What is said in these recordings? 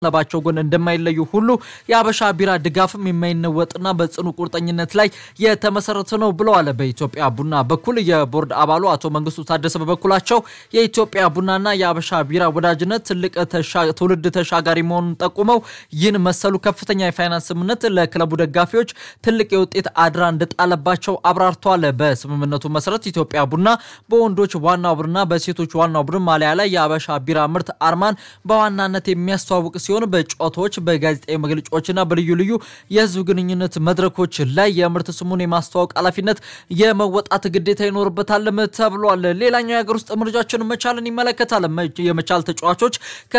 ለባቸው ጎን እንደማይለዩ ሁሉ የአበሻ ቢራ ድጋፍም የማይነወጥና በጽኑ ቁርጠኝነት ላይ የተመሰረተ ነው ብለዋል። በኢትዮጵያ ቡና በኩል የቦርድ አባሉ አቶ መንግስቱ ታደሰ በበኩላቸው የኢትዮጵያ ቡናና የአበሻ ቢራ ወዳጅነት ትልቅ ትውልድ ተሻጋሪ መሆኑን ጠቁመው ይህን መሰሉ ከፍተኛ የፋይናንስ ስምምነት ለክለቡ ደጋፊዎች ትልቅ የውጤት አድራ እንደጣለባቸው አብራርተዋል። በስምምነቱ መሰረት ኢትዮጵያ ቡና በወንዶች ዋናው ቡድንና በሴቶች ዋናው ቡድን ማሊያ ላይ የአበሻ ቢራ ምርት አርማን በዋናነት የሚያስተዋውቅ ሲሆን በጨዋታዎች በጋዜጣዊ መግለጫዎችና በልዩ ልዩ የህዝብ ግንኙነት መድረኮች ላይ የምርት ስሙን የማስተዋወቅ ኃላፊነት የመወጣት ግዴታ ይኖርበታልም ተብሏል። ሌላኛው የሀገር ውስጥ ምርጫችን መቻልን ይመለከታል። የመቻል ተጫዋቾች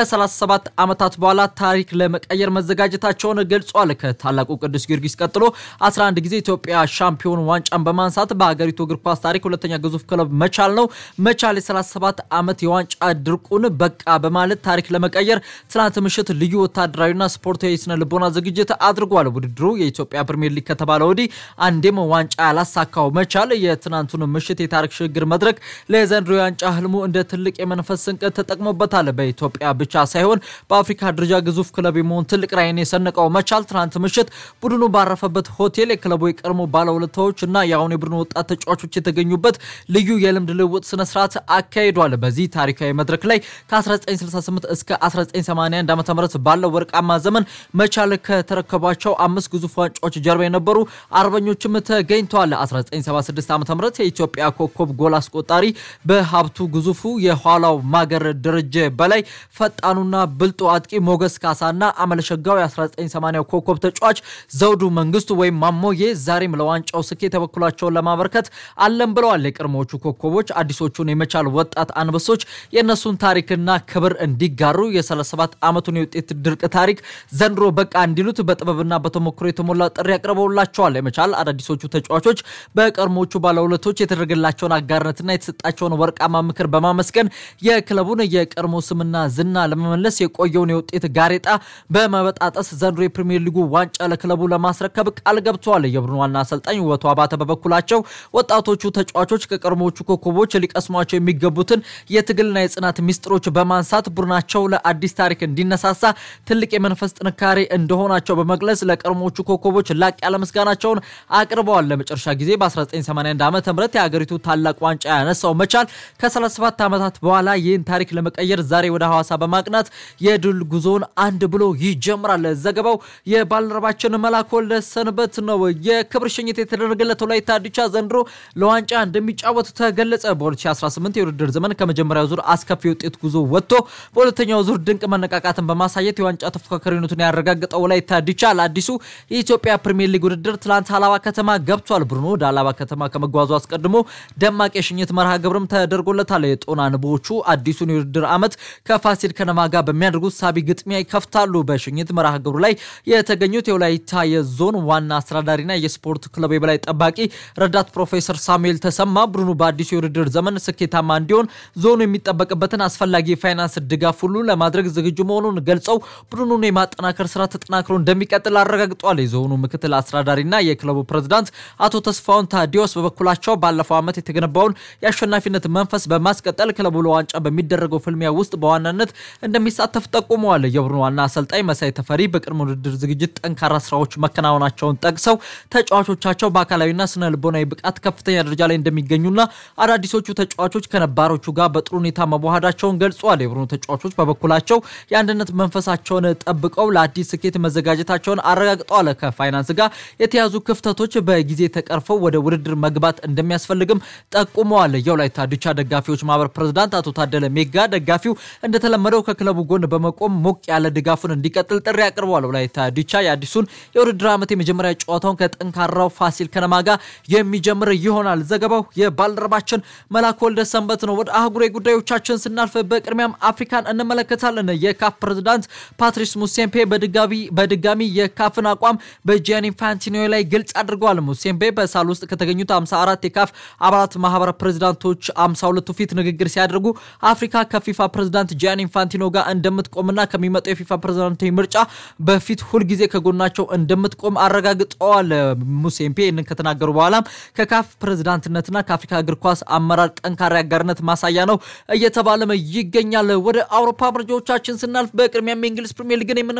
ከ37 ዓመታት በኋላ ታሪክ ለመቀየር መዘጋጀታቸውን ገልጿል። ከታላቁ ቅዱስ ጊዮርጊስ ቀጥሎ 11 ጊዜ ኢትዮጵያ ሻምፒዮን ዋንጫን በማንሳት በሀገሪቱ እግር ኳስ ታሪክ ሁለተኛ ግዙፍ ክለብ መቻል ነው። መቻል የ37 ዓመት የዋንጫ ድርቁን በቃ በማለት ታሪክ ለመቀየር ትናንት ምሽት ልዩ ወታደራዊና ስፖርታዊ ስነ ልቦና ዝግጅት አድርጓል። ውድድሩ የኢትዮጵያ ፕሪምየር ሊግ ከተባለ ወዲህ አንዴም ዋንጫ ያላሳካው መቻል የትናንቱን ምሽት የታሪክ ሽግግር መድረክ ለዘንድሮ የዋንጫ ህልሙ እንደ ትልቅ የመንፈስ ስንቅ ተጠቅሞበታል። በኢትዮጵያ ብቻ ሳይሆን በአፍሪካ ደረጃ ግዙፍ ክለብ የመሆን ትልቅ ራዕይን የሰነቀው መቻል ትናንት ምሽት ቡድኑ ባረፈበት ሆቴል የክለቡ የቀድሞ ባለውለታዎች እና የአሁኑ የቡድኑ ወጣት ተጫዋቾች የተገኙበት ልዩ የልምድ ልውውጥ ስነስርዓት አካሂዷል። በዚህ ታሪካዊ መድረክ ላይ ከ1968 እስከ 1981 ዓ ም ባለው ወርቃማ ዘመን መቻል ከተረከቧቸው አምስት ግዙፍ ዋንጫዎች ጀርባ የነበሩ አርበኞችም ተገኝተዋል። 1976 ዓ ም የኢትዮጵያ ኮከብ ጎል አስቆጣሪ በሀብቱ ግዙፉ የኋላው ማገር ደረጀ በላይ ፈጣኑና ብልጦ አጥቂ ሞገስ ካሳና አመለሸጋው የ1980 ኮከብ ተጫዋች ዘውዱ መንግስቱ ወይም ማሞዬ ዛሬም ለዋንጫው ስኬት የበኩላቸውን ለማበርከት አለም ብለዋል። የቀድሞዎቹ ኮከቦች አዲሶቹን የመቻል ወጣት አንበሶች የእነሱን ታሪክና ክብር እንዲጋሩ የ37 ዓመቱን የውጤት ድርቅ ታሪክ ዘንድሮ በቃ እንዲሉት በጥበብና በተሞክሮ የተሞላ ጥሪ አቅርበውላቸዋል። የመቻል አዳዲሶቹ ተጫዋቾች በቀድሞዎቹ ባለውለቶች የተደረገላቸውን አጋርነትና የተሰጣቸውን ወርቃማ ምክር በማመስገን የክለቡን የቀድሞ ስምና ዝና ለመመለስ የቆየውን የውጤት ጋሬጣ በመበጣጠስ ዘንድሮ የፕሪሚየር ሊጉ ዋንጫ ለክለቡ ለማስረከብ ቃል ገብተዋል። የቡድኑ ዋና አሰልጣኝ ውበቱ አባተ በበኩላቸው ወጣቶቹ ተጫዋቾች ከቀድሞዎቹ ኮከቦች ሊቀስሟቸው የሚገቡትን የትግልና የጽናት ሚስጥሮች በማንሳት ቡድናቸው ለአዲስ ታሪክ እንዲነሳሳ ትልቅ የመንፈስ ጥንካሬ እንደሆናቸው በመግለጽ ለቀድሞዎቹ ኮከቦች ላቅ ያለ ምስጋናቸውን አቅርበዋል። ለመጨረሻ ጊዜ በ1981 ዓ ም የሀገሪቱ ታላቅ ዋንጫ ያነሳው መቻል ከ37 ዓመታት በኋላ ይህን ታሪክ ለመቀየር ዛሬ ወደ ሐዋሳ በማቅናት የድል ጉዞውን አንድ ብሎ ይጀምራል። ዘገባው የባልደረባችን መላክ ወልደ ሰንበት ነው። የክብር ሽኝት የተደረገለት ወላይታ ዲቻ ዘንድሮ ለዋንጫ እንደሚጫወት ተገለጸ። በ2018 የውድድር ዘመን ከመጀመሪያው ዙር አስከፊ ውጤት ጉዞ ወጥቶ በሁለተኛው ዙር ድንቅ መነቃቃትን በማሳየት የዋንጫ ተፎካካሪነቱን ያረጋገጠው ወላይታ ዲቻ ለአዲሱ የኢትዮጵያ ፕሪሚየር ሊግ ውድድር ትላንት አላባ ከተማ ገብቷል። ቡድኑ ወደ አላባ ከተማ ከመጓዙ አስቀድሞ ደማቅ የሽኝት መርሃ ግብርም ተደርጎለታል። የጦና ንቦዎቹ አዲሱን የውድድር ዓመት ከፋሲል ከነማ ጋር በሚያደርጉት ሳቢ ግጥሚያ ይከፍታሉ። በሽኝት መርሃ ግብሩ ላይ የተገኙት የወላይታ የዞን ዋና አስተዳዳሪና የስፖርት ክለብ የበላይ ጠባቂ ረዳት ፕሮፌሰር ሳሙኤል ተሰማ ቡድኑ በአዲሱ የውድድር ዘመን ስኬታማ እንዲሆን ዞኑ የሚጠበቅበትን አስፈላጊ የፋይናንስ ድጋፍ ሁሉ ለማድረግ ዝግጁ መሆኑን ገልጸው ቡድኑን የማጠናከር ስራ ተጠናክሮ እንደሚቀጥል አረጋግጧል። የዞኑ ምክትል አስተዳዳሪና የክለቡ ፕሬዝዳንት አቶ ተስፋውን ታዲዮስ በበኩላቸው ባለፈው ዓመት የተገነባውን የአሸናፊነት መንፈስ በማስቀጠል ክለቡ ለዋንጫ በሚደረገው ፍልሚያ ውስጥ በዋናነት እንደሚሳተፍ ጠቁመዋል። የቡድኑ ዋና አሰልጣኝ መሳይ ተፈሪ በቅድመ ውድድር ዝግጅት ጠንካራ ስራዎች መከናወናቸውን ጠቅሰው ተጫዋቾቻቸው በአካላዊና ስነ ልቦናዊ ብቃት ከፍተኛ ደረጃ ላይ እንደሚገኙና አዳዲሶቹ ተጫዋቾች ከነባሮቹ ጋር በጥሩ ሁኔታ መዋሃዳቸውን ገልጿል። የቡድኑ ተጫዋቾች በበኩላቸው የአንድነት መንፈሳቸውን ጠብቀው ለአዲስ ስኬት መዘጋጀታቸውን አረጋግጠዋል። ከፋይናንስ ጋር የተያዙ ክፍተቶች በጊዜ ተቀርፈው ወደ ውድድር መግባት እንደሚያስፈልግም ጠቁመዋል። የወላይታ ዲቻ ደጋፊዎች ማህበር ፕሬዝዳንት አቶ ታደለ ሜጋ ደጋፊው እንደተለመደው ከክለቡ ጎን በመቆም ሞቅ ያለ ድጋፉን እንዲቀጥል ጥሪ አቅርበዋል። ወላይታ ዲቻ የአዲሱን የውድድር ዓመት የመጀመሪያ ጨዋታውን ከጠንካራው ፋሲል ከነማ ጋር የሚጀምር ይሆናል። ዘገባው የባልደረባችን መላክ ወልደ ሰንበት ነው። ወደ አህጉራዊ ጉዳዮቻችን ስናልፍ በቅድሚያም አፍሪካን እንመለከታለን። የካፍ ፕሬዝዳንት ፓትሪስ ሙሴምፔ በድጋሚ የካፍን አቋም በጂያኒ ኢንፋንቲኖ ላይ ግልጽ አድርገዋል። ሙሴምፔ በሳል ውስጥ ከተገኙት 54 የካፍ አባላት ማህበረ ፕሬዝዳንቶች 52ቱ ፊት ንግግር ሲያደርጉ አፍሪካ ከፊፋ ፕሬዝዳንት ጂያኒ ኢንፋንቲኖ ጋር እንደምትቆምና ከሚመጣው የፊፋ ፕሬዝዳንታዊ ምርጫ በፊት ሁልጊዜ ከጎናቸው እንደምትቆም አረጋግጠዋል። ሙሴምፔ ይህንን ከተናገሩ በኋላም ከካፍ ፕሬዝዳንትነትና ከአፍሪካ እግር ኳስ አመራር ጠንካራ አጋርነት ማሳያ ነው እየተባለም ይገኛል። ወደ አውሮፓ መረጃዎቻችን ስናልፍ በቅድሚያ በቅድሚያም የእንግሊዝ ፕሪሚየር ሊግን